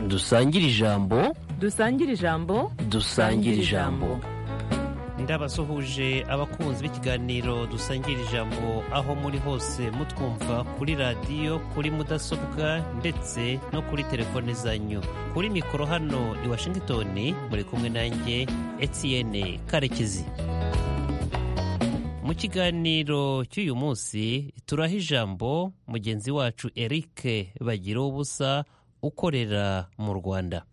dusangire ijambo dusangire ijambo dusangire ijambo ndabasuhuje abakunzi b'ikiganiro dusangira ijambo aho muri hose mutwumva kuri radiyo kuri mudasobwa ndetse no kuri telefone zanyu kuri mikoro hano i washington muri kumwe nanjye etienne karekezi mu kiganiro cy'uyu munsi turaha ijambo mugenzi wacu eric bagira ubusa ukorera mu rwanda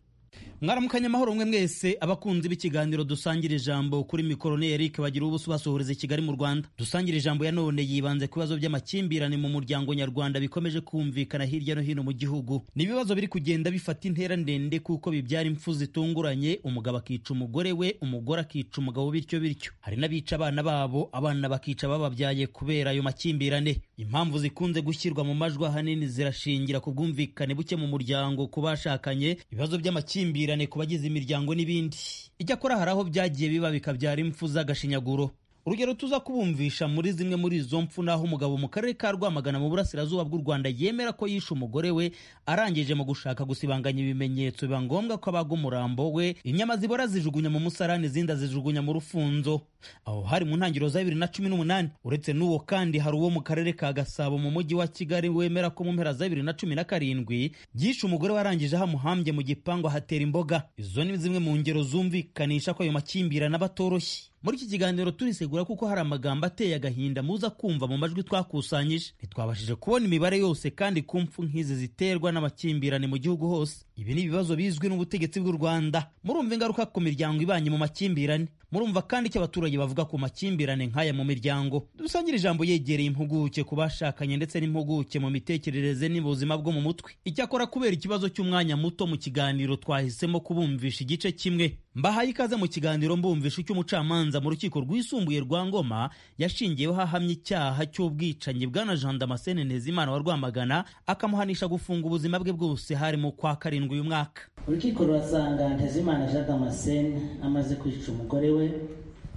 mwaramukanye amahoro mwe mwese abakunzi b'ikiganiro dusangira ijambo kuri mikoro ni eric bagira ubuso basohoreza i kigali mu rwanda dusangira ijambo ya none yibanze ku bibazo by'amakimbirane mu muryango nyarwanda bikomeje kumvikana hirya no hino mu gihugu ni ibibazo biri kugenda bifata intera ndende kuko bibyara impfu zitunguranye umugabo akica umugore we umugore akica umugabo bityo bityo hari n'abica abana babo abana bakica bababyaye kubera ayo makimbirane impamvu zikunze gushyirwa mu majwi ahanini zirashingira ku bwumvikane buke mu muryango ku bashakanye ibibazo by'amakimbirane amakimbirane ku bagize imiryango n'ibindi icyakora hari aho byagiye biba bikabyara impfu z'agashinyaguro urugero tuza kubumvisha muri zimwe muri izo mfu naho umugabo mu karere ka rwamagana mu burasirazuba bw'u rwanda yemera ko yishe umugore we arangije mu gushaka gusibanganya ibimenyetso biba ngombwa ko abaga umurambo we inyama zibora zijugunya mu musarani izindi azijugunya mu rufunzo aho hari mu ntangiriro za bibiri na cumi n'umunani uretse n'uwo kandi hari uwo mu karere ka gasabo mu mujyi wa kigali wemera ko mu mpera za bibiri na cumi na karindwi yishe umugore we arangije aho amuhambye mu gipangu ahatera imboga izo ni zimwe mu ngero zumvikanisha ko ayo makimbirane aba atoroshye muri iki kiganiro turisegura kuko hari amagambo ateye agahinda muza kumva mu majwi twakusanyije ntitwabashije kubona imibare yose kandi ku mfu nk'izi ziterwa n'amakimbirane mu gihugu hose ibi ni ibibazo bizwi n'ubutegetsi bw'u rwanda murumva ingaruka ku miryango ibanye mu makimbirane murumva kandi icyo abaturage bavuga ku makimbirane nk'aya mu miryango dusangire ijambo yegereye impuguke ku bashakanye ndetse n'impuguke mu mitekerereze n'ubuzima bwo mu mutwe icyakora kubera ikibazo cy'umwanya muto mu kiganiro twahisemo kubumvisha igice kimwe mbahaye ikaze mu kiganiro mbumvisha icyo umucamanza mu rukiko rwisumbuye rwa ngoma yashingiyeho ahamya icyaha cy'ubwicanyi bwana jean damascene ntezimana wa rwamagana akamuhanisha gufunga ubuzima bwe bwose hari mu kwa karindwi uyu mwaka urukiko rurasanga ntezimana jean damascene amaze kwica umugore we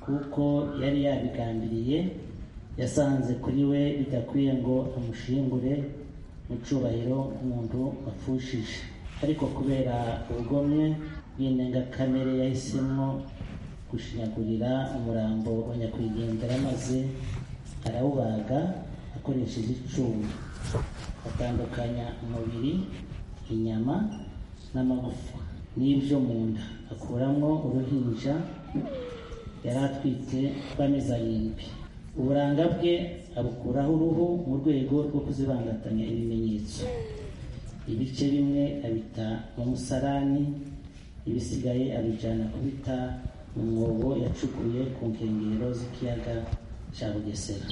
kuko yari yabigambiriye yasanze kuri we bidakwiye ngo amushingure mu cyubahiro nk'umuntu wapfushije ariko kubera ubugomwe bw'indengakamere yahisemo gushinyagurira umurambo wa nyakwigendera maze arawubaga akoresheje icumu atandukanya umubiri inyama n'amagufa n'ibyo mu nda akuramo uruhinja yari atwite rw'amezi arindwi uburanga bwe abukuraho uruhu mu rwego rwo kuzibangatanya ibimenyetso ibice bimwe abita mu musarani ibisigaye abijyana kubita umwobo yacukuye ku nkengero z'ikiyaga cya bugesera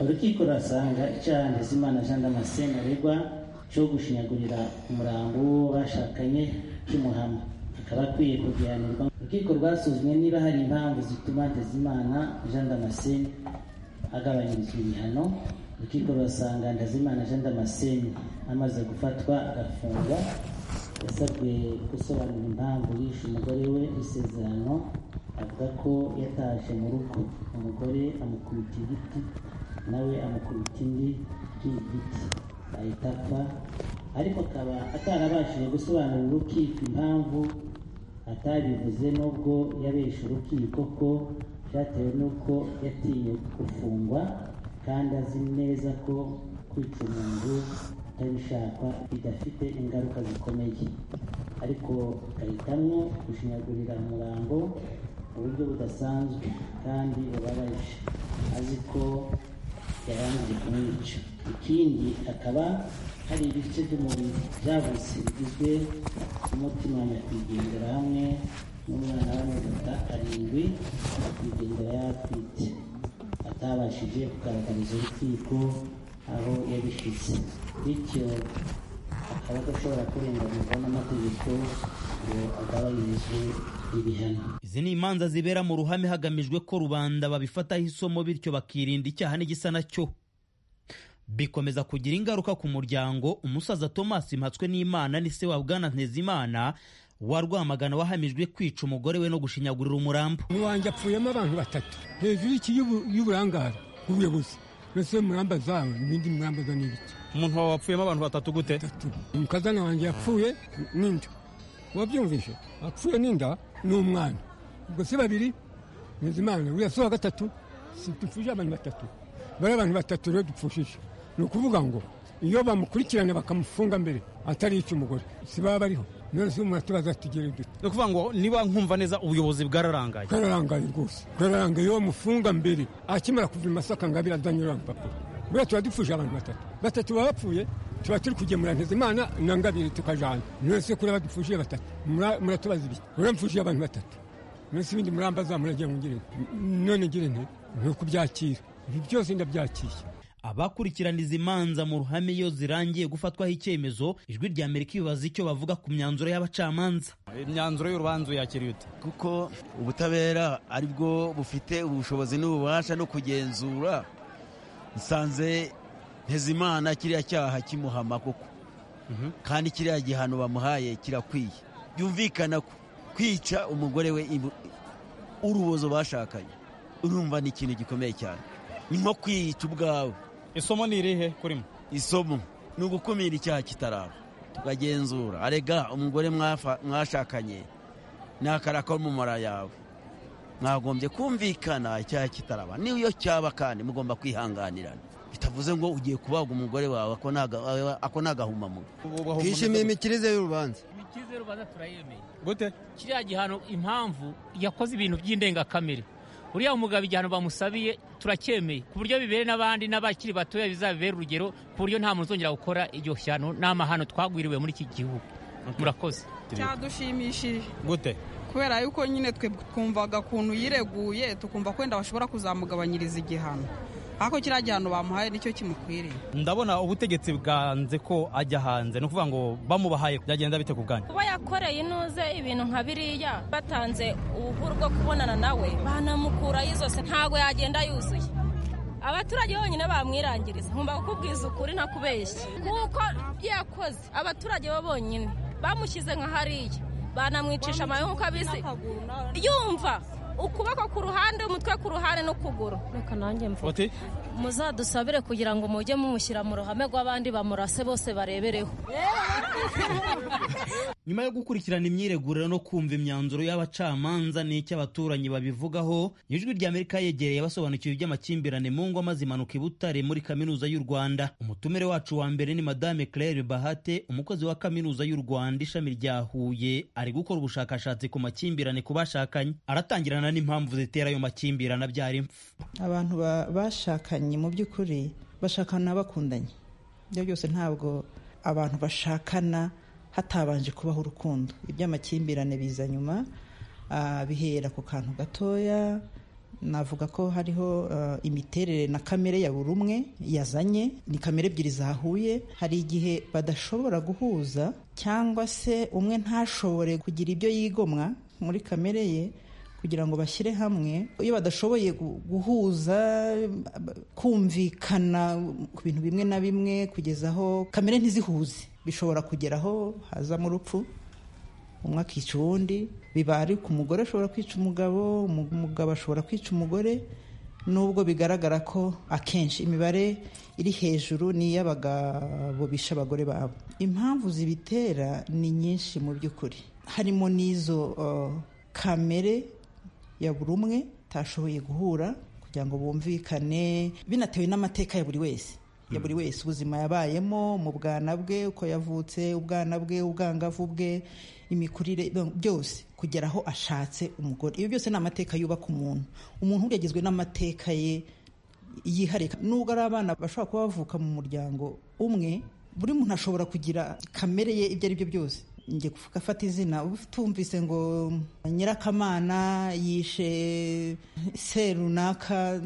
urukiko rurasanga icyaha ntezimana jean damascene aregwa cyo gushinyagurira umurambo w'uwo bashakanye cy'umuhama akaba akwiye kugihanirwa urukiko rwasuzumye niba hari impamvu zituma ntezimana jean damascene agabanyirizwa ibihano urukiko rurasanga ntezimana jean damascene amaze gufatwa agafungwa yasabwe gusobanura impamvu yishe umugore we isezerano avuga ko yataje mu rugo umugore amukubita igiti nawe amukubita indi ikindi giti ahita apfa ariko akaba atarabashije gusobanurira urukiko impamvu atabivuze n'ubwo yabeshe urukiko ko byatewe n'uko yatinye gufungwa kandi azi neza ko kwica umuntu atabishakwa bidafite ingaruka zikomeye ariko agahitamo gushinyagurira umurambo mu buryo budasanzwe kandi bubabaje azi ko yarangije kumwica ikindi akaba hari ibice by'umubiri byavutse bigizwe n'umutima wa nyakwigendera hamwe n'umwana w'amagata arindwi nyakwigendera yatwite atabashije kugaragariza urukiko aho yabishyize bityo akaba adashobora kurenganurwa n'amategeko ngo agabanyirizwe ibihano izi ni imanza zibera mu ruhame hagamijwe ko rubanda babifataho isomo bityo bakirinda icyaha n'igisa nacyo bikomeza kugira ingaruka ku muryango umusaza thomas mpatswe n'imana ni se wa bwana ntezimana wa rwamagana wahamijwe kwica umugore we no gushinyagurira umurambo wanjye apfuyemo abantu batatu hejuru y'uburangare bw'ubuyobozi mbese muramba zawe n'ibindi muramba za n'ibiki umuntu wawe wapfuyemo abantu batatu gute mukazana wanjye yapfuye n'indi wabyumvishe apfuye n'inda ni umwana ubwo si babiri bizimana uriya si uwa gatatu si dupfuje abantu batatu bari abantu batatu rero dupfushije ni ukuvuga ngo iyo bamukurikirana bakamufunga mbere atari icy'umugore si baba bariho none umuntu tubaza tugere dute ni ukuvuga ngo niba nkumva neza ubuyobozi bwararangaye twararangaye rwose twararangaye iyo bamufunga mbere akimara kuva i masaka ngo abira adanyura urupapuro buriya tuba dupfuje abantu batatu batatu baba bapfuye tuba turi kugemura ntizimana na ngabiri tukajana mwese kuriya badupfuje batatu mura- muratubaza ibiki muramfuje abantu batatu mwese ibindi murambaza muragira ngo ngire nte? none ngire nte ni ukubyakira ibi byose ndabyakiriye abakurikiraniza imanza mu ruhame iyo zirangiye gufatwaho icyemezo ijwi rya amerika ibaza icyo bavuga ku myanzuro y'abacamanza imyanzuro y'urubanza uyakiriye ute kuko ubutabera ari bwo bufite ubushobozi n'ububasha no kugenzura nsanze ntezimana kiriya cyaha kimuhama koko kandi kiriya gihano bamuhaye kirakwiye byumvikana ko kwica umugore we ibu- urubozo bashakanye urumva ni ikintu gikomeye cyane ni nko kwica ubwawe isomo ni irihe kurimo isomo ni ugukumira icyaha kitaraba tukagenzura arega umugore mwafa- mwashakanye nakara k'umumara yawe mwagombye kumvikana icyaha kitaraba n'iyo cyaba kandi mugomba kwihanganirana bitavuze ngo ugiye kubaga umugore wawe ako ni aga- ako ni agahumamunwa twishimiye imikirize y'urubanza imikirize y'urubanza turayemeye gute kiriya gihano impamvu yakoze ibintu by'indengakamere uriya mugabo igihano bamusabiye turacyemeye ku buryo bibere n'abandi n'abakiri batoya bizabibere urugero ku buryo nta muntu uzongera gukora iryo shyano n'amahano twagwiriwe muri iki gihugu murakoze cyadushimishije gute kubera yuko nyine twe twumvaga ukuntu yireguye tukumva kwenda bashobora kuzamugabanyiriza igihano ariko kiriya gihano bamuhaye nicyo kimukwiriye ndabona ubutegetsi bwanze ko ajya hanze ni ukuvuga ngo bamubahaye byagenda bite ku bwanyu kuba yakoreye inuze ibintu nka biriya batanze ubuhuru bwo kubonana nawe banamukuraho izose ntabwo yagenda yuzuye abaturage bonyine bamwirangiriza nkumva kukubwiza ukuri ntakubeshya kuko yakoze abaturage bo bonyine bamushyize nka hariya banamwicisha amabi nk'uko abizi yumva ukuboko ku ruhande umutwe ku ruhande n'ukuguru reka nanjye mvuge uti muzadusabire kugira ngo mujye mumushyira mu ruhame rw'abandi bamurase bose barebereho nyuma yo gukurikirana imyiregurire no kumva imyanzuro y'abacamanza n'icyo abaturanyi babivugaho ijwi rya amerika yegereye abasobanukiwe iby'amakimbirane mu ngo maze imanuka i butare muri kaminuza y'u rwanda umutumire wacu wa mbere ni madame claire bahate umukozi wa kaminuza y'u rwanda ishami rya huye ari gukora ubushakashatsi ku makimbirane ku bashakanye aratangirana n'impamvu zitera ayo makimbirane abyara impfu abantu ba- bashakanye mu by'ukuri bashakana bakundanye ibyo byose ntabwo abantu bashakana hatabanje kubaho urukundo iby'amakimbirane biza nyuma ah, bihera ku kantu gatoya navuga ko hariho ah, imiterere na kamere ya buri umwe yazanye ni kamere ebyiri zahuye hari igihe badashobora guhuza cyangwa se umwe ntashobore kugira ibyo yigomwa muri kamere ye kugira ngo bashyire hamwe iyo badashoboye gu- guhuza ba- kumvikana ku bintu bimwe na bimwe kugeza aho kamere ntizihuze bishobora kugera aho hazamo urupfu umwe akica uwundi biba ari ku mugore ashobora kwica umugabo umu- umugabo ashobora kwica umugore nubwo bigaragara ko akenshi imibare iri hejuru ni iy'abagabo bisha abagore babo impamvu zibitera ni nyinshi mu by'ukuri harimo n'izo uh, kamere ya buri umwe utashoboye guhura kugira ngo bumvikane binatewe n'amateka ya buri wese ya buri wese ubuzima yabayemo mu bwana bwe uko yavutse ubwana bwe ubwangavu bwe imikurire byo- byose kugera aho ashatse umugore ibi byose ni amateka yubaka umuntu umuntu burya agizwe n'amateka ye yihariye nubwo ari abana bashobora kuba bavuka mu muryango umwe buri muntu ashobora kugira kamere ye ibyo ari byo byose njye kuvuga afata izina tumvise ngo nyirakamana yishe se runaka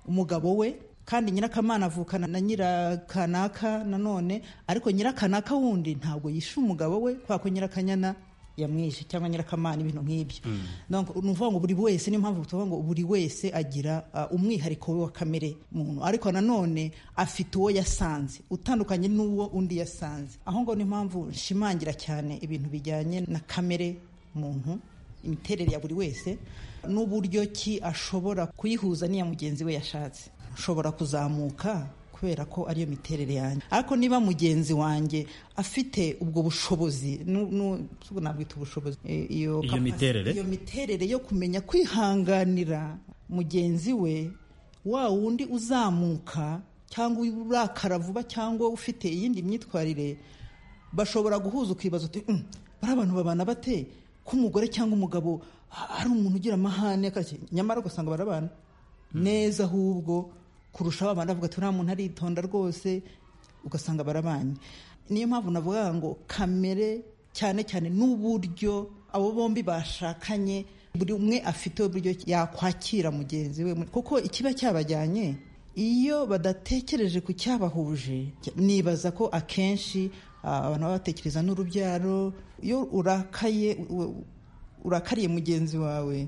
umugabo we kandi nyirakamana avukana na nyirakanaka nanone ariko nyirakanaka wundi ntabwo yishe umugabo we kubera ko nyirakanyana yamwishe cyangwa nyirakamana ibintu nk'ibyo Donc, ni ukuvuga ngo buri wese niyo mpamvu tuvuga ngo buri wese agira uh, umwihariko we wa kamere muntu ariko nanone afite uwo yasanze utandukanye n'uwo undi yasanze aho ngo niyo mpamvu nshimangira cyane ibintu bijyanye na kamere muntu imiterere ya buri wese n'uburyo ki ashobora kuyihuza n'iya mugenzi we yashatse ushobora kuzamuka ku kubera ko ariyo miterere yanjye ariko niba mugenzi wanjye afite ubwo bushobozi nu- nu- nabwita ubushobozi eh, iyo Iyo capacity- miterere? iyo miterere yo kumenya kwihanganira mugenzi we wa wundi uzamuka cyangwa urakara vuba cyangwa ufite iyindi myitwarire bashobora guhuza ukibaza uti "Mm, bari abantu babana bate ko umugore cyangwa umugabo a- ari umuntu ugira amahane akarishye." nyamara ugasanga barabana neza ahubwo kurushaho abantu bavuga ati nta muntu aritonda rwose ugasanga barabanye niyo mpamvu navuga ngo kamere cyane cyane n'uburyo abo bombi bashakanye buri umwe afite uburyo yakwakira mugenzi we kuko ikiba cyabajyanye iyo badatekereje ku cyabahuje nibaza ko akenshi ah, abantu baba batekereza n'urubyaro iyo urakaye u- u- urakariye mugenzi wawe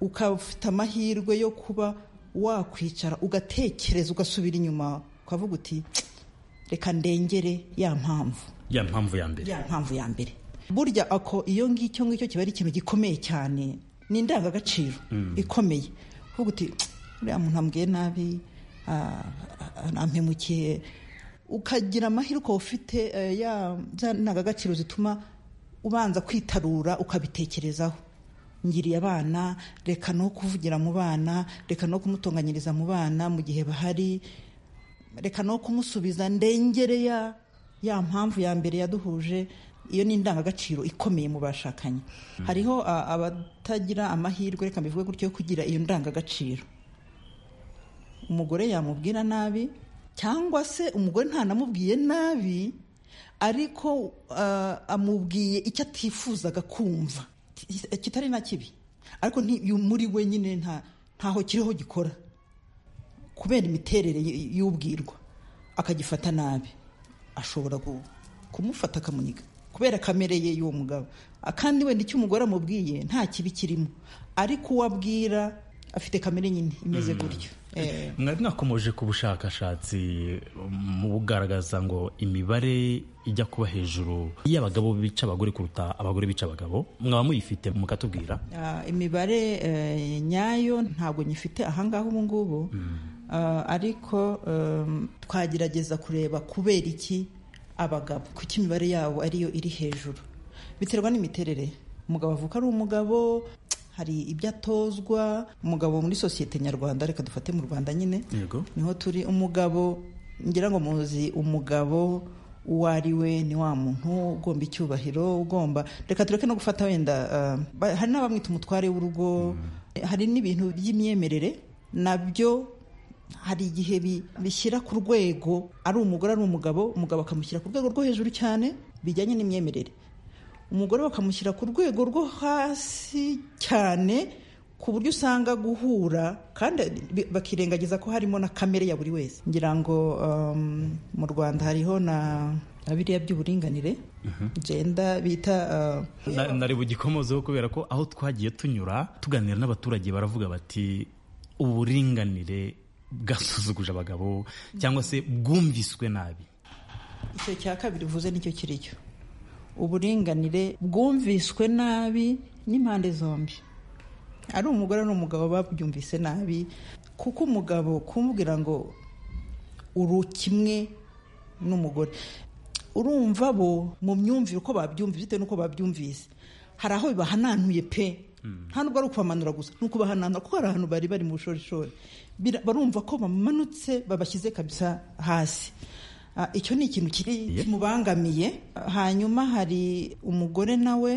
ukaba ufite amahirwe yo kuba wakwicara ugatekereza ugasubira inyuma ukavuga uti reka ndengere ya mpamvu ya mpamvu ya mbere ya mpamvu ya mbere burya ako iyo ngicyo ngicyo kiba ari ikintu gikomeye cyane ni indangagaciro Mm. ikomeye kuvuga uti uriya muntu ambwiye nabi ah, ah, ampemukiye ukagira amahirwe waba ufite eh, ya za ndangagaciro zituma ubanza kwitarura ukabitekerezaho ngiriye abana reka no kuvugira mu bana reka no kumutunganyiriza mu bana mu gihe bahari reka no kumusubiza ndengere ya ya mpamvu ya mbere yaduhuje iyo ni indangagaciro ikomeye mu bashakanye hariho a- abatagira amahirwe reka mbivuge gutyo yo kugira iyo ndangagaciro umugore yamubwira nabi cyangwa se umugore ntanamubwiye nabi ariko ah, amubwiye icyo atifuzaga kumva ki- kitari na kibi ariko nti- muri we nyine nta- ntaho kiriho gikora kubera imiterere y- y'ubwirwa akagifata nabi ashobora gu- kumufata akamuniga kubera kamere ye y'uwo mugabo Ah, kandi wenda icyo umugore amubwiye nta kibi kirimo ariko uwo abwira afite kamere nyine imeze gutyo Eh, mwari mwakomoje ku bushakashatsi mu bugaragaza ngo imibare ijya kuba hejuru y'abagabo bica abagore kuruta abagore bica abagabo mwaba muyifite mukatubwira ah, imibare eh, nyayo ntabwo nyifite ahangaha ubu ngubu Ah, ariko em, twagerageza kureba kubera iki abagabo kuko imibare yabo ariyo iri hejuru biterwa n'imiterere umugabo avuka ari umugabo hari ibyo atozwa umugabo muri sosiyete nyarwanda reka dufate mu rwanda nyine yego niho turi umugabo ngira ngo muzi umugabo uwo ari we ni wa muntu ugomba icyubahiro ugomba reka tureke no gufata wenda ah, ba- hari n'abamwita umutware w'urugo hari n'ibintu by'imyemerere nabyo hari igihe bi- bishyira ku rwego ari umugore ari umugabo umugabo akamushyira ku rwego rwo hejuru cyane bijyanye n'imyemerere umugore bakamushyira ku rwego rwo hasi cyane ku buryo usanga guhura kandi bi- bakirengagiza ko harimo na kamere ya buri wese ngira ngo um, mu rwanda hariho na na biriya by'uburinganire genda bita uh, Na- nari bugikomozeho kubera ko aho twagiye tunyura tuganira n'abaturage baravuga bati uburinganire bwasuzuguje abagabo cyangwa se bwumviswe nabi icyo cya kabiri uvuze nicyo kiri cyo uburinganire bwumviswe nabi n'impande zombi ari umugore n'umugabo babyumvise nabi kuko umugabo kumubwira ngo uri kimwe n'umugore urumva bo mu myumvire uko babyumvise bitewe n'uko babyumvise hari aho bibahananuye pe nta nubwo ari ukubamanura gusa ni ukubahananura kuko hari ahantu bari bari mu bushorishori Bira- barumva ko bamanutse babashyize kabisa hasi Ah, icyo ni ikintu kiri kimubangamiye Ah, hanyuma hari umugore nawe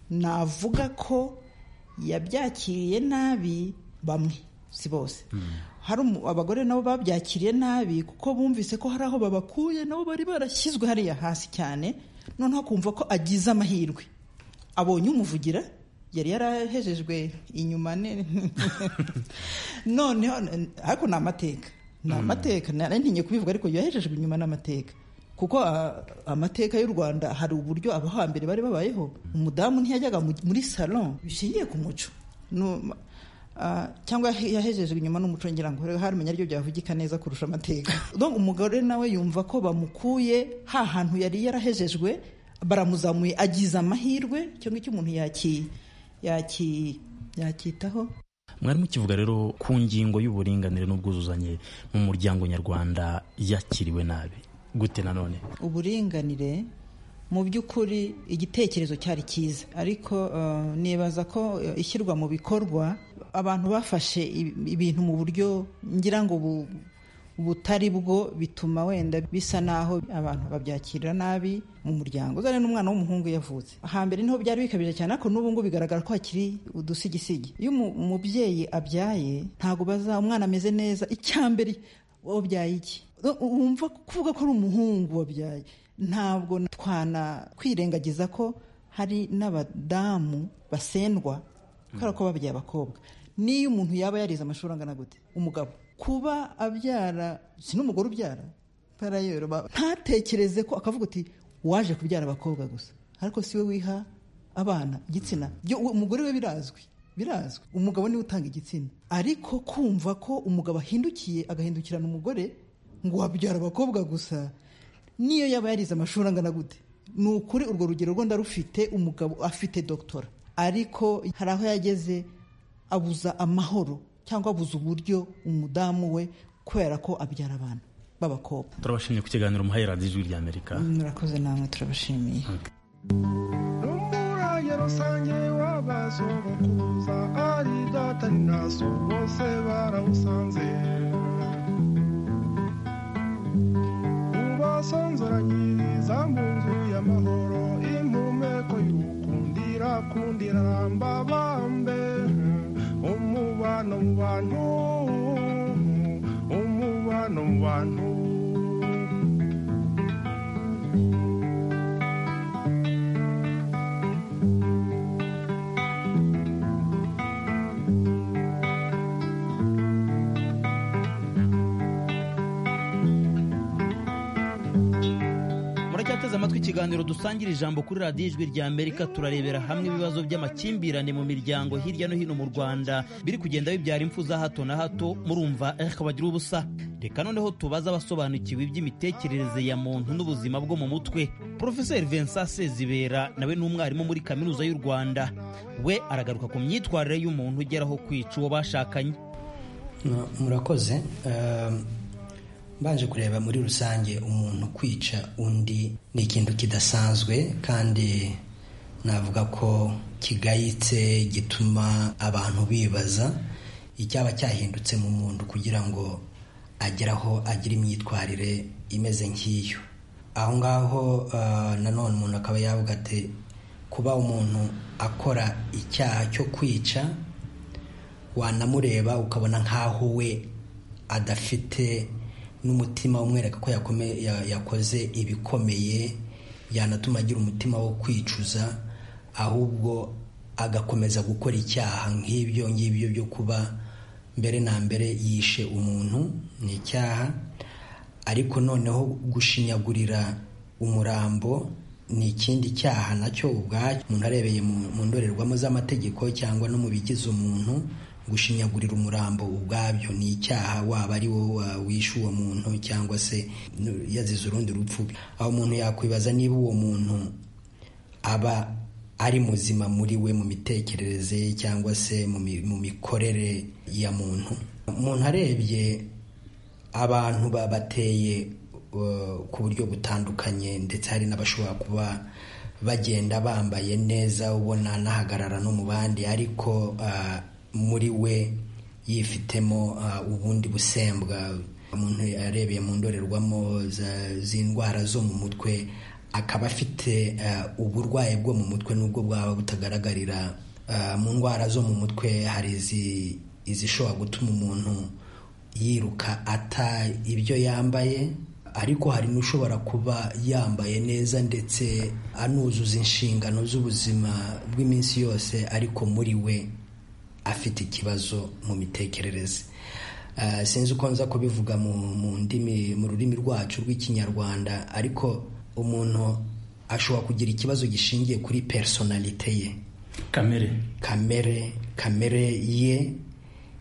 navuga ko yabyakiriye nabi bamwe si bose hari umu- abagore nabo babyakiriye nabi kuko bumvise ko hari aho babakuye nabo bari barashyizwe hariya hasi cyane noneho akumva ko agize amahirwe abonye umuvugira yari yarahejejwe inyuma ne- noneho ariko ni amateka ni amateka nari ntinye kubivuga ariko yahejejwe inyuma n'amateka kuko ah, amateka y'u rwanda hari uburyo abo hambere bari babayeho umudamu ntiyajyaga mu- muri salon bishingiye ku muco Nu- ah, cyangwa yahe- yahejejwe inyuma n'umuco ngira ngo rero haramenya aribyo byavugika neza kurusha amateka Donc umugore nawe yumva ko bamukuye ha hantu yari yarahejejwe baramuzamuye agize amahirwe icyo ngicyo umuntu yaki yaki yakitaho mwari mukivuga rero ku ngingo y'uburinganire n'ubwuzuzanye mu muryango nyarwanda yakiriwe nabi gute nanone uburinganire mu by'ukuri igitekerezo cyari cyiza ariko uh, nibaza ko uh, ishyirwa mu bikorwa abantu bafashe ibintu mu buryo ngira ngo bu, butari bwo bituma wenda bisa naho abantu babyakirira nabi mu muryango uzane n'umwana w'umuhungu yavutse hambere niho byari bikabije cyane ariko n'ubu ngubu bigaragara ko hakiri udusigisigi iyo umubyeyi abyaye ntabwo baza umwana ameze neza icyambere wabyaye iki wumva kuvuga ko ari umuhungu wabyaye ntabwo twana kwirengagiza ko hari n'abadamu basendwa kubera ko babyaye abakobwa n'iyo umuntu yaba yarize amashuri angana gute umugabo kuba abyara si n'umugore ubyara parayero ntatekereze ko akavuga uti waje kubyara abakobwa gusa ariko si we wiha abana igitsina umugore we birazwi birazwi umugabo niwe utanga igitsina ariko kumva ko umugabo ahindukiye agahindukirana umugore ngo wabyara abakobwa gusa niyo yaba yarize amashuri angana gute ni ukuri urwo rugero rwenda rufite umugabo afite dogitora ariko hari aho yageze abuza amahoro cyangwa abuze uburyo umudamu we kubera ko abyara abantu b'abakobwa turabashimiye ku kiganiro muhaye radiyo ijwi rya amerika murakoze namwe turabashimiye n'umurage rusange w'abasogokuza ari data ni naso bose barawusanze ubasonzoranyiriza mu nzu y'amahoro impumeko y'ukundira kundira rambabambe umubano mu bantu umubano mu bantu muracyateze amatwi ikiganiro dusangira ijambo kuri radiyo ijwi rya amerika turarebera hamwe ibibazo by'amakimbirane mu miryango hirya no hino mu rwanda biri kugenda bibyara impfu za hato na hato murumva eh bagira ubusa reka noneho tubaze abasobanukiwe iby'imitekerereze ya muntu n'ubuzima bwo mu mutwe porofeseri vincent sezibera nawe ni umwarimu muri kaminuza y'u rwanda we aragaruka ku myitwarire y'umuntu ugeraho kwica uwo bashakanye murakoze mbanje kureba muri rusange umuntu kwica undi ni ikintu kidasanzwe kandi navuga ko kigayitse gituma abantu bibaza icyaba cyahindutse mu muntu kugira ngo agere aho agira imyitwarire imeze nk'iyo aho ngaho nanone umuntu akaba yavuga ati kuba umuntu akora icyaha cyo kwica wanamureba ukabona nk'aho we adafite n'umutima umwereka ko yakoze ibikomeye yanatuma agira umutima wo kwicuza ahubwo agakomeza gukora icyaha nk'ibyo ngibyo byo kuba mbere na mbere yishe umuntu ni icyaha ariko noneho gushinyagurira umurambo ni ikindi cyaha nacyo ubwacyo umuntu arebeye mu ndorerwamo z'amategeko cyangwa no mu bigize umuntu gushinyagurira umurambo ubwabyo ni icyaha waba ari wowe wishe uwo muntu cyangwa se yazize urundi rupfu aho umuntu yakwibaza niba uwo muntu aba ari muzima muri we mu mitekerereze ye cyangwa se mu mikorere ya muntu umuntu arebye abantu babateye ku buryo butandukanye ndetse hari n'abashobora kuba bagenda bambaye neza ubona anahagarara no mu bandi ariko muri we yifitemo ubundi busembwa umuntu arebeye mu ndorerwamo z'indwara zo mu mutwe akaba afite uburwayi bwo mu mutwe n'ubwo bwaba butagaragarira mu ndwara zo mu mutwe hari izishobora gutuma umuntu yiruka ata ibyo yambaye ariko hari n'ushobora kuba yambaye neza ndetse anuzuza inshingano z'ubuzima bw'iminsi yose ariko muri we afite ikibazo mu mitekerereze sinzi uko nza kubivuga mu ndimi mu rurimi rwacu rw'ikinyarwanda ariko umuntu ashobora kugira ikibazo gishingiye kuri personalite ye kamere kamere kamere ye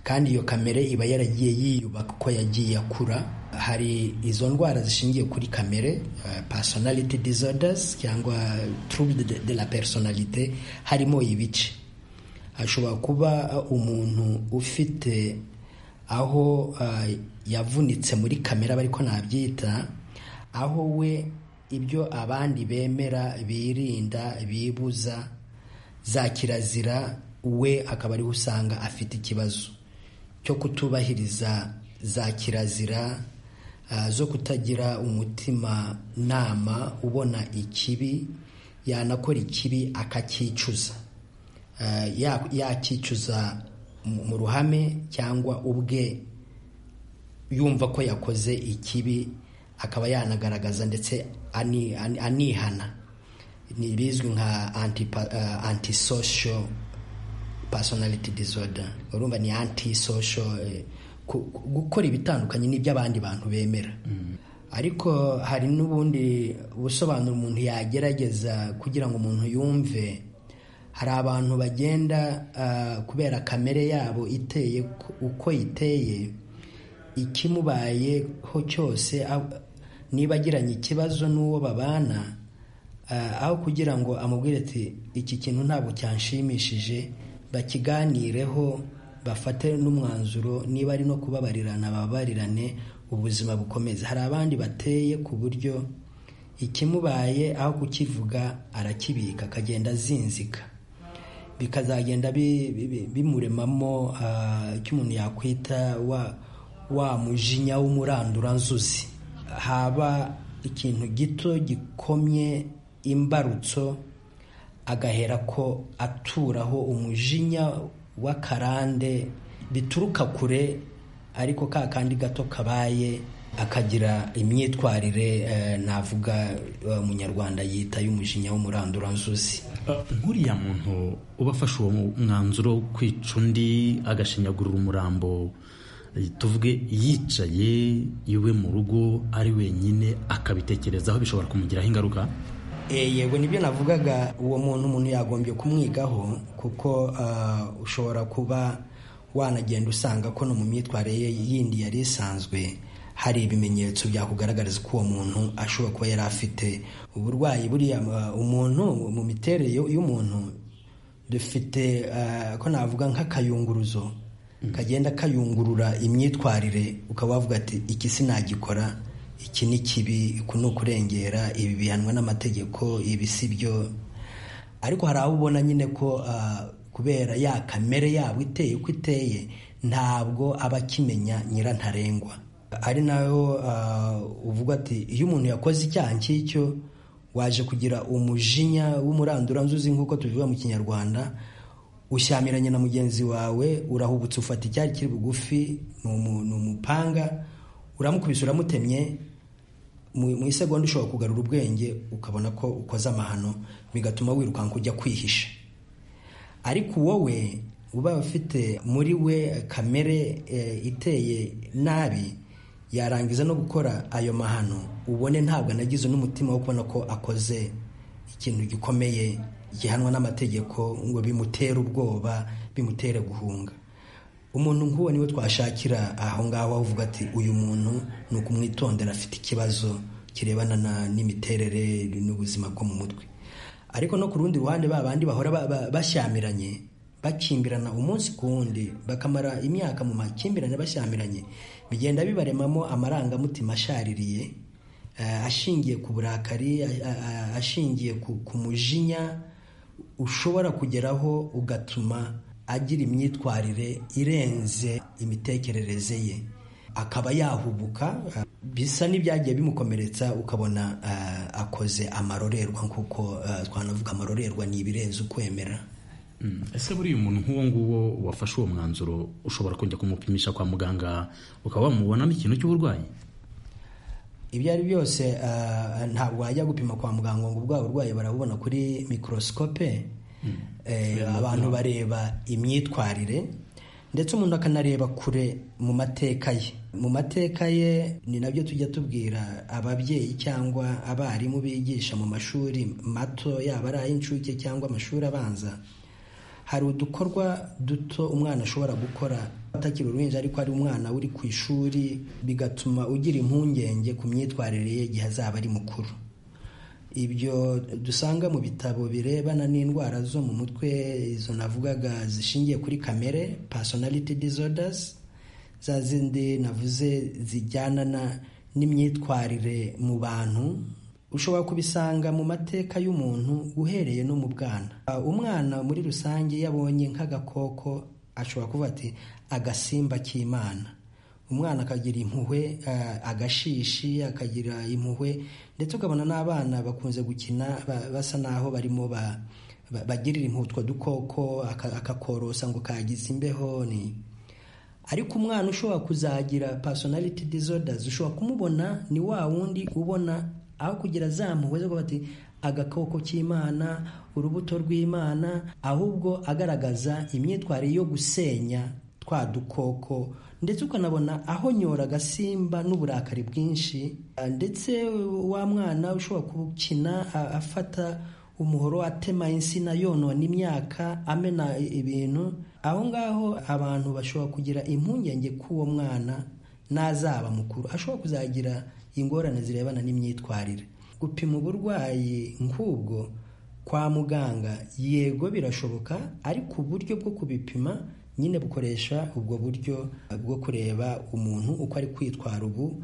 kandi iyo kamere iba yaragiye yiyubaka uko yagiye akura hari izo ndwara zishingiye kuri kamere personality disorders cyangwa trouble de la personalite harimo ibice ashobora kuba umuntu ufite aho yavunitse muri kamera ariko ntabyita aho we ibyo abandi bemera birinda bibuza za kirazira we akaba ariho usanga afite ikibazo cyo kutubahiriza za kirazira zo kutagira umutima nama ubona ikibi yanakora ikibi akakicuza yakicuza mu ruhame cyangwa ubwe yumva ko yakoze ikibi akaba yanagaragaza ndetse anihana ni bizwi nka antisocial personality disorder urumva ni antisocial gukora ibitandukanye n'iby'abandi bantu bemera ariko hari n'ubundi busobanuro umuntu yagerageza kugira ngo umuntu yumve hari abantu bagenda kubera kamere yabo iteye uko iteye ikimubayeho cyose niba agiranye ikibazo n'uwo babana aho kugira ngo amubwire ati iki kintu ntabwo cyanshimishije bakiganireho bafate n'umwanzuro niba ari no kubabarirana bababarirane ubuzima bukomeza hari abandi bateye ku buryo ikimubaye aho kukivuga arakibika akagenda azinzika bikazagenda bimuremamo icyo umuntu yakwita wa mujinya w'umuranduranzuzi haba ikintu gito gikomye imbarutso agahera ko aturaho umujinya w'akarande bituruka kure ariko ka kandi gato kabaye akagira imyitwarire navuga umunyarwanda yita y'umujinya w'umuranduranzuzi nk'uriya muntu uba afashe uwo mwanzuro wo kwica undi agashinyagurira umurambo tuvuge yicaye iwe mu rugo ari wenyine akabitekerezaho bishobora kumugiraho ingaruka yego nibyo navugaga uwo muntu umuntu yagombye kumwigaho kuko ushobora kuba wanagenda usanga ko no mu myitwarire ye yindi yari isanzwe hari ibimenyetso byakugaragariza ko uwo muntu ashobora kuba yari afite uburwayi buriya umuntu mu miterere y'umuntu dufite ko navuga nk'akayunguruzo kagenda kayungurura imyitwarire ukaba wavuga ati iki sinagikora iki ni kibi ni ukurengera ibi bihanwa n'amategeko ibi si byo ariko hari aho ubona nyine ko kubera ya kamere yabo iteye uko iteye ntabwo aba akimenya nyirantarengwa ari nayo uvuga ati iyo umuntu yakoze icyaha nk'icyo waje kugira umujinya w'umuranduranzuzi nk'uko tubivuga mu kinyarwanda ushyamiranye na mugenzi wawe urahubutse ufata icyari kiri bugufi ni umupanga uramukubise uramutemye mu isegonda ushobora kugarura ubwenge ukabona ko ukoze amahano bigatuma wirukanka ujya kwihisha ariko wowe uba ufite muri we kamere iteye nabi yarangiza no gukora ayo mahano ubone ntabwo anagize n'umutima wo kubona ko akoze ikintu gikomeye gihanwa n'amategeko ngo bimutere ubwoba bimutere guhunga umuntu nk'uwo niwe twashakira aho ngaho avuga ati uyu muntu ni ukumwitondera afite ikibazo kirebana n'imiterere n'ubuzima bwo mu mutwe ariko no ku rundi ruhande ba bandi bahora bashyamiranye bakimbirana umunsi ku wundi bakamara imyaka mu makimbirane bashyamiranye bigenda bibaremamo amarangamutima ashaririye ashingiye ku burakari ashingiye ku mujinya ushobora kugeraho ugatuma agira imyitwarire irenze imitekerereze ye akaba yahubuka bisa n'ibyagiye bimukomeretsa ukabona akoze amarorerwa nk'uko twanavuga amarorerwa ni ibirenze ukwemera ese buriya umuntu nk'uwo nguwo wafashe uwo mwanzuro ushobora kujya kumupimisha kwa muganga ukaba wamubonamo ikintu cy'uburwayi ibyo ari byose ntabwo wajya gupima kwa muganga ngo ubwabo burwayi barabubona kuri mikorosikope abantu bareba imyitwarire ndetse umuntu akanareba kure mu mateka ye mu mateka ye ni nabyo tujya tubwira ababyeyi cyangwa abarimu bigisha mu mashuri mato yaba ari ay'incuke cyangwa amashuri abanza hari udukorwa duto umwana ashobora gukora atakiri uruhinja ariko ari umwana uri ku ishuri bigatuma ugira impungenge ku myitwarire ye igihe azaba ari mukuru ibyo dusanga mu bitabo birebana n'indwara zo mu mutwe izo navugaga zishingiye kuri kamere personality disorders za zindi navuze zijyana n'imyitwarire mu bantu ushobora kubisanga mu mateka y'umuntu uhereye no mu bwana umwana muri rusange iyo abonye nk'agakoko ashobora kuvuga ati agasimba k'imana umwana akagira impuhwe agashishi akagira impuhwe ndetse ukabona n'abana bakunze gukina basa naho barimo bagirira impuhwe utwo dukoko akakorosa ngo kagize imbeho ni ariko umwana ushobora kuzagira personality disorders ushobora kumubona ni wa wundi ubona aho kugira zampuhwe zo bati agakoko k'imana urubuto rw'imana ahubwo agaragaza imyitwarire yo gusenya twa dukoko ndetse ukanabona aho nyora agasimba n'uburakari bwinshi ndetse wa mwana ushobora gukina afata umuhoro atema insina yonona imyaka amena ibintu aho ngaho abantu bashobora kugira impungenge k'uwo mwana n'azaba mukuru ashobora kuzagira ingorane zirebana n'imyitwarire gupima uburwayi nk'ubwo kwa muganga yego birashoboka ariko uburyo bwo kubipima nyine bukoresha ubwo buryo bwo kureba umuntu uko ari kwitwara ubu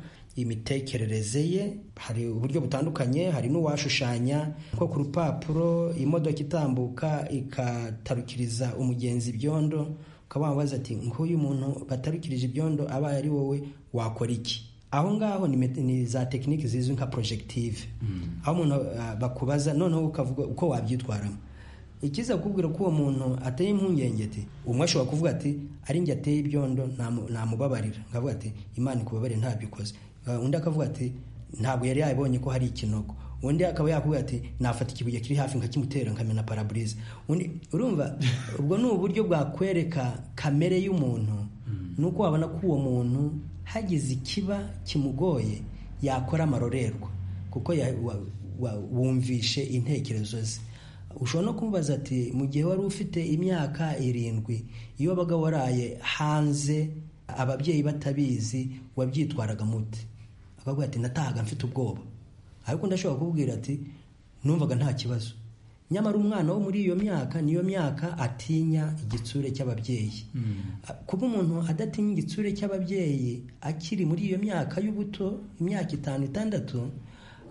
imitekerereze ye hari uburyo butandukanye hari n'uwashushanya nko ku rupapuro imodoka itambuka ikatarukiriza umugenzi ibyondo ukaba wabaza ati nk'uyu muntu batarukirije ibyondo abaye ari wowe wakora iki aho ngaho ni za tekiniki zizwi nka porojegitire aho umuntu bakubaza noneho ukavuga uko wabyitwaramo ikiza kukubwira ko uwo muntu ateye impungenge ati umwe ashobora kuvuga ati ari njye ateye ibyondo namubabarira nkavuga ati imana ikubabare ntabyo ikoze undi akavuga ati ntabwo yari yabonye ko hari ikinogo undi akaba yakubwira ati nafata ikibuye kiri hafi nkakimutera nkamena paraburize undi urumva ubwo ni uburyo bwakwereka kamere y'umuntu ni uko wabona ko uwo muntu hagize ikiba kimugoye yakora amarorerwa kuko wumvishe intekerezo ze ushobora no kumubaza ati mu gihe wari ufite imyaka irindwi iyo wabaga waraye hanze ababyeyi batabizi wabyitwaraga muti akavuga ati natahaga mfite ubwoba ariko ndashobora kubwira ati numvaga nta kibazo nyamara umwana wo muri iyo myaka niyo myaka atinya igitsure cy'ababyeyi kuba umuntu adatinya igitsure cy'ababyeyi akiri muri iyo myaka y'ubuto imyaka itanu itandatu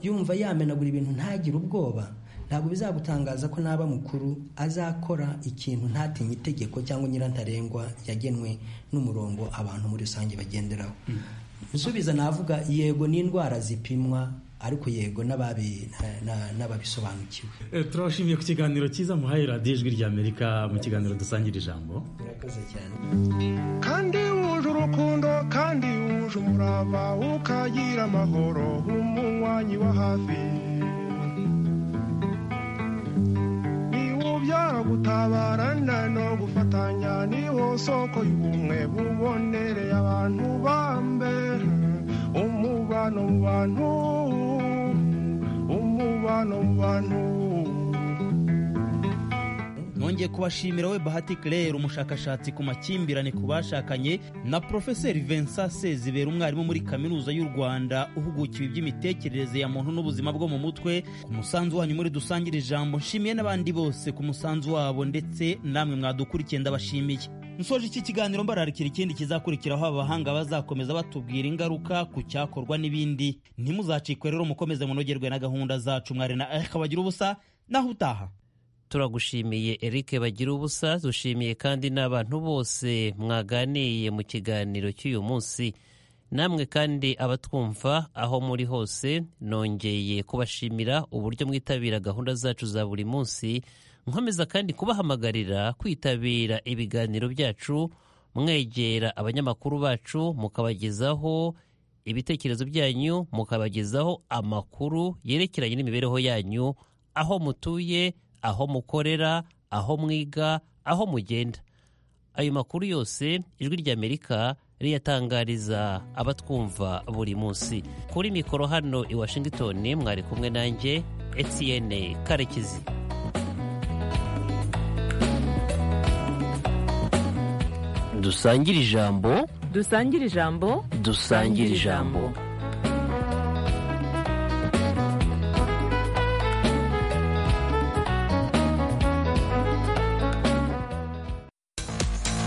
yumva yamenagura ibintu ntagire ubwoba ntabwo bizagutangaza ko naba mukuru azakora ikintu ntatinye itegeko cyangwa nyirantarengwa yagenwe n'umurongo abantu muri rusange bagenderaho nsubiza navuga yego n'indwara zipimwa ariko yego n'ababisobanukiwe turabashimiye ku kiganiro cyiza muhaye radiyo ijwi ry'amerika mu kiganiro dusangira ijambo murakoze cyane kandi wuje urukundo kandi wuje umurava ukagira amahoro nk'umunywanyi wa hafi ubyara gutabarana no gufatanya niho soko y'ubumwe bubonereye abantu bambe umubano mu bantu umubano mu bantu nongeye kubashimira we bahati claire umushakashatsi ku makimbirane ku bashakanye na porofeseri vincent sezibera umwarimu muri kaminuza y'u rwanda uhugukiwe iby'imitekerereze ya muntu n'ubuzima bwo mu mutwe ku musanzu wanyu muri dusangire ijambo nshimiye n'abandi bose ku musanzu wabo ndetse namwe mwadukurikiye ndabashimiye nsoje iki kiganiro mbararikira ikindi kizakurikiraho abahanga bazakomeza batubwira ingaruka ku cyakorwa n'ibindi ntimuzacikwe rero mukomeze munogerwe na gahunda zacu mwari na eka bagira ubusa naho utaha turagushimiye Eric bagira ubusa dushimiye kandi n'abantu bose mwaganiye mu kiganiro cy'uyu munsi namwe kandi abatwumva aho muri hose nongeye kubashimira uburyo mwitabira gahunda zacu za buri munsi nkomeza kandi kubahamagarira kwitabira ibiganiro byacu mwegera abanyamakuru bacu mukabagezaho ibitekerezo byanyu mukabagezaho amakuru yerekeranye n'imibereho yanyu aho mutuye aho mukorera aho mwiga aho mugenda ayo makuru yose ijwi ry'amerika riyatangariza abatwumva buri munsi kuri mikoro hano i washington mwari kumwe nanjye etienne karekezi dusangire ijambo dusangire ijambo dusangire ijambo